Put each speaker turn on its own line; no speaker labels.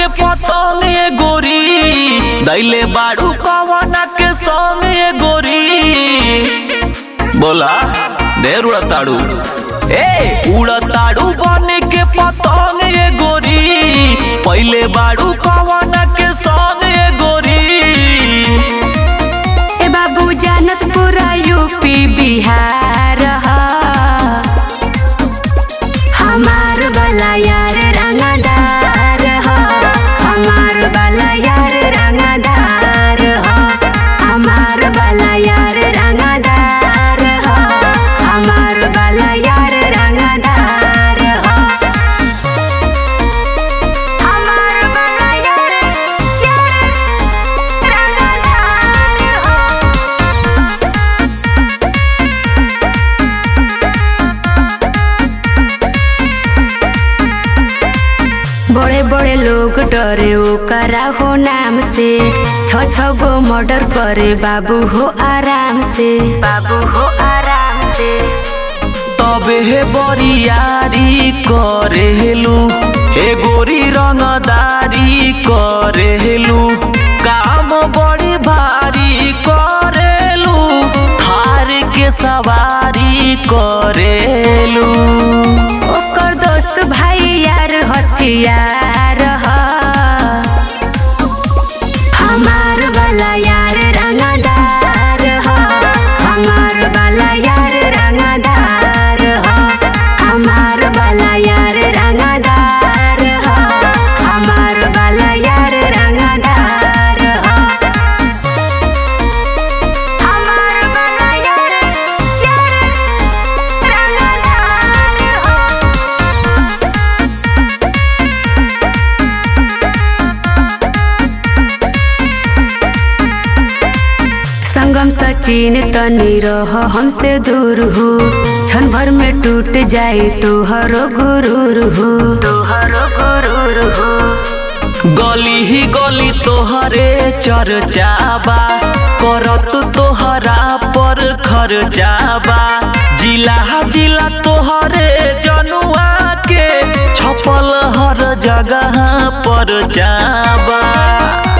के पतंग ए गोरी दैले बाड़ू कवना के संग ए गोरी बोला ढेर उड़ताड़ू ए उड़ताड़ू बन के पतंग ए गोरी पहले बाड़ू कवना के संग ए गोरी
ए बाबू जानत पूरा यूपी बिहार ह हमार वाला यार रंगदार ह हमार वाला यार रंगदार ह हमार वाला यार रंगदार ह हमार वाला यार रंगदार ह हमार वाला यार यार रंगदार ह बड़े बड़े लोग डरे ओकरा हो नाम से छ छ गो मर्डर करे बाबू हो आराम से बाबू हो आराम से
तबे हे बरियारी करेलू हे गोरी रंगदारी करेलू काम बड़ी भारी करेलू हार के सवारी करेलू
ओकर दोस्त भाई यार हथियार ह हमार वाला यार रंगदार ह हमार वाला यार रंगदार ह हमार वाला यार रंगदार ह हमार वाला यार रंगदार ह हमार वाला यार यार रंगदार ह संगम सचिन तनी रह हमसे दूर हो क्षण भर में टूट जाए तोहरो गुरूर हो तोहरो गुरूर हो
गली ही गली तोहरे चर्चाबा करत तोहरा पर खर्चाबा जिला जिला तोहरे जनुआ के छपल हर जगह पर जाबा